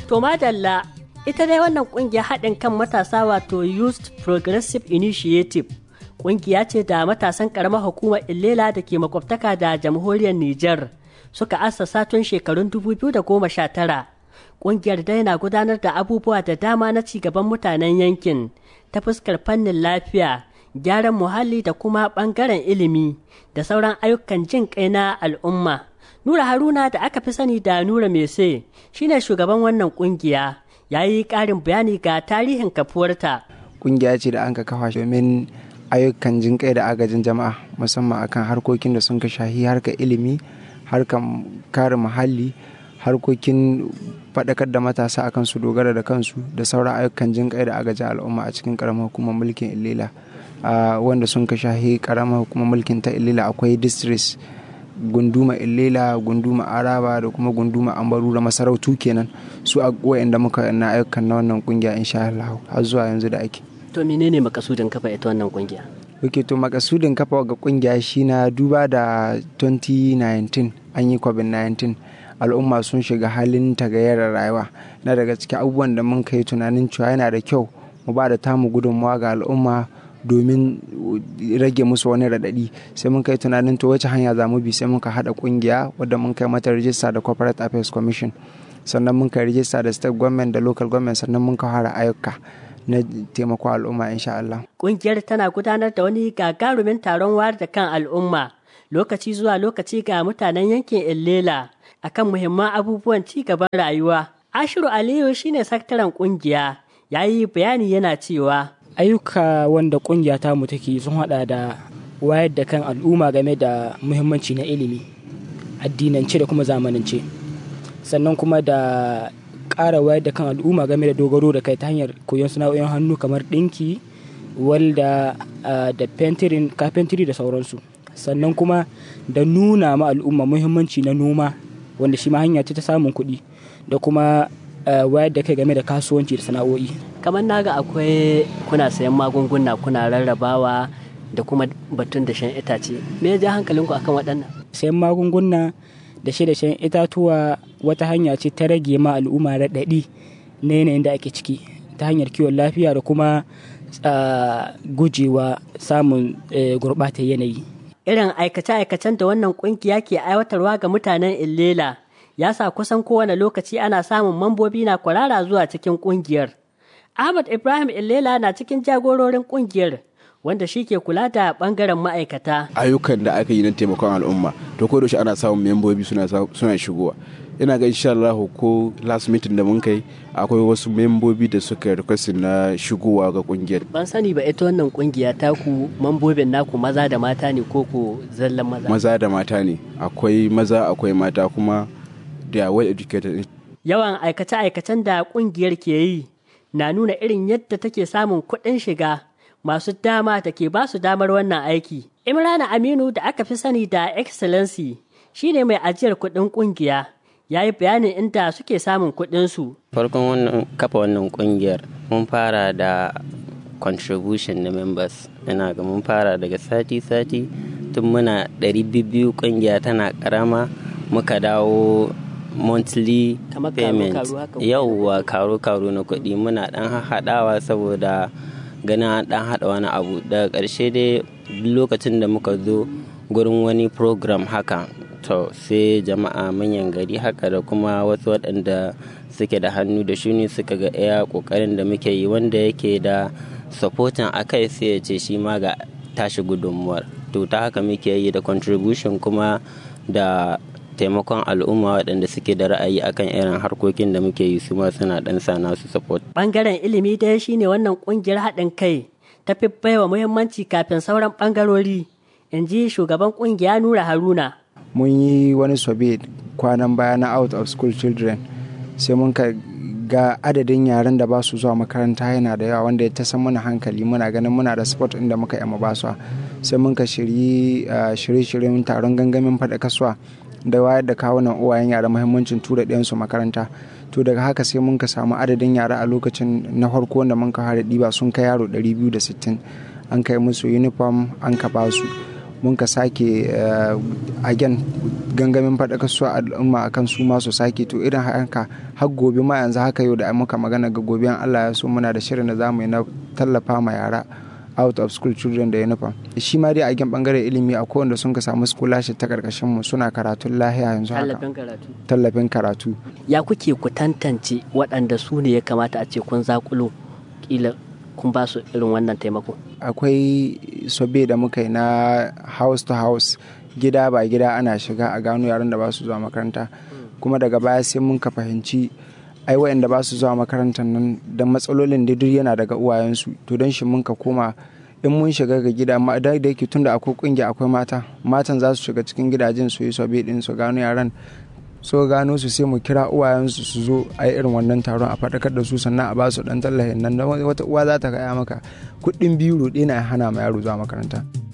To madalla ita dai wannan kungiya haɗin kan matasa wato Youth Progressive Initiative kungiya ce da matasan ƙaramar hukumar Illela da ke makwabtaka da jamhuriyar Nijar suka assasa tun shekarun 2019. Kungiyar dai na gudanar da abubuwa da dama na cigaban mutanen yankin ta fuskar fannin lafiya, gyaran muhalli da kuma ɓangaren ilimi da sauran ayyukan jin kai na al'umma. Nura Haruna da aka fi sani da Nura Mese shine shugaban wannan kungiya ya yi ƙarin bayani ga tarihin kafuwarta. Kungiya ce da an ka kafa domin ayyukan jin kai da agajin jama'a musamman akan harkokin da sun ka shahi harkar ilimi, harkar kare muhalli, harkokin faɗakar da matasa akan su dogara da kansu da sauran ayyukan jin kai da agajin al'umma a cikin ƙaramar hukumar mulkin Ilila. wanda sun ka shahi ƙaramar hukumar mulkin ta Ilila akwai districts gunduma illela gunduma araba da kuma gunduma ambaru da masarautu kenan su a da muka na ayyukan na wannan kungiya insha Allah har zuwa yanzu da ake to menene makasudin kafa ita wannan kungiya Oke to makasudin kafa ga kungiya shi na duba da 2019 an yi covid-19 al'umma sun shiga halin tagayyar rayuwa na daga cikin abubuwan da mun kai tunanin cewa yana da kyau mu ba da tamu gudunmawa ga al'umma domin rage musu wani raɗaɗi sai mun kai tunanin to wace hanya za mu bi sai muka haɗa ƙungiya wadda mun kai mata rijista da corporate affairs commission sannan mun kai rijista da state government da local government sannan mun kai fara ayyuka na taimako al'umma insha Allah. Ƙungiyar tana gudanar da wani gagarumin taron wayar da kan al'umma lokaci zuwa lokaci ga mutanen yankin Illela akan muhimman abubuwan ci gaban rayuwa. Ashiru Aliyu shine sakataren ƙungiya ya yi bayani yana cewa ayyuka wanda kungiya ta mu take sun hada da wayar da kan al'umma game da muhimmanci na ilimi addinance da kuma zamanance sannan kuma da ƙara wayar da kan al'umma game da dogaro da kai ta hanyar koyon sana'o'in hannu kamar ɗinki walda da fentirin kafentiri da sauransu sannan kuma da nuna ma al'umma muhimmanci na noma wanda shi ma hanya ce ta samun kuɗi da kuma wayar da kai game da kasuwanci da sana'o'i kamar naga akwai kuna sayan magunguna kuna rarrabawa da kuma batun da shan itace me ya ja hankalinku akan waɗannan sayan magunguna da shi da shan itatuwa wata hanya ce ta rage ma al'umma raɗaɗi na yanayin da ake ciki ta hanyar kiwon lafiya da kuma gujewa samun gurɓatar yanayi irin aikace-aikacen da wannan ƙungiya ke aiwatarwa ga mutanen illela ya sa kusan kowane lokaci ana samun mambobi na kwarara zuwa cikin ƙungiyar Ahmad Ibrahim Illela na cikin jagororin kungiyar wanda shi ke kula da bangaren ma'aikata. Ayyukan da aka yi na taimakon al'umma to ko da ana samun membobi suna suna shigowa. Ina ga insha Allah ko last meeting da mun kai akwai wasu membobi da suka request na shigowa ga kungiyar. Ban sani ba ita wannan kungiya ta ku mambobin naku maza da mata ne ko ko zallan maza. Maza da mata ne akwai maza akwai mata kuma da well educated. Yawan aikace-aikacen da kungiyar ke yi na nuna irin yadda take samun kuɗin shiga masu dama da ke ba su damar wannan aiki. Imrana Aminu da aka fi sani da Excellency shine mai ajiyar kuɗin ƙungiya. Ya yi bayanin inda suke samun kuɗinsu. Farkon wannan kafa wannan ƙungiyar mun fara da contribution na members. Ina ga mun fara daga sati-sati tun muna ɗari biyu ƙungiya tana ƙarama muka dawo monthly payment yauwa karo-karo na kuɗi muna ɗan haɗawa saboda ganin an ɗan haɗa wani abu daga ƙarshe dai lokacin da muka zo gurin wani program haka to sai jama'a manyan gari haka da kuma wasu waɗanda suke da hannu da shuni suka ga iya ƙoƙarin da muke yi wanda yake da supporting a kai sai ya ce shi ma ga tashi gudunmuwar to ta haka muke yi da contribution kuma da taimakon al'umma waɗanda suke da ra'ayi akan irin harkokin da muke yi su ma suna ɗan sa nasu support. Bangaren ilimi dai shine wannan ƙungiyar haɗin kai ta fi baiwa muhimmanci kafin sauran ɓangarori in ji shugaban ƙungiya Nura Haruna. Mun yi wani sobe kwanan baya na out of school children sai mun ka ga adadin yaren da ba su zuwa makaranta yana da yawa wanda ya ta san mana hankali muna ganin muna da sport inda muka yi ba su sai mun ka shirye-shiryen taron gangamin faɗa kasuwa da wayar da kawunan uwayen yara muhimmancin tura ɗayansu makaranta to daga haka sai mun ka samu adadin yara a lokacin na farko wanda mun ka fara ɗiba sun kai yaro 260 an kai musu uniform an ka ba su mun ka sake again gangamin faɗakar su al'umma akan su ma su sake to irin haka har gobe ma yanzu haka yau da muka magana ga gobe Allah ya so muna da shirin da zamu yi na tallafa ma yara out of school children da uniform shi ma dai a gen bangaren ilimi a wanda sun ka samu scholarship ta karkashin mu suna karatun lahiya yanzu haka tallafin karatu tallafin karatu ya kuke ku tantance waɗanda su ne ya kamata a ce kun zakulo kila kun ba su irin wannan taimako akwai sobe da muka yi na house to house gida ba gida ana shiga a gano yaran da ba su zuwa makaranta kuma daga baya sai mun ka fahimci ai wayanda ba su zuwa makarantar nan da matsalolin da duk yana daga uwayensu to don shi mun ka koma in mun shiga ga gida ma da yake tunda akwai kungiya akwai mata matan za su shiga cikin gidajen su yi sobe din su gano yaran so gano su sai mu kira uwayensu su zo a yi irin wannan taron a faɗakar da su sannan a ba su ɗan tallahin nan wata uwa za ta gaya maka kuɗin biyu roɗe na hana ma yaro zuwa makaranta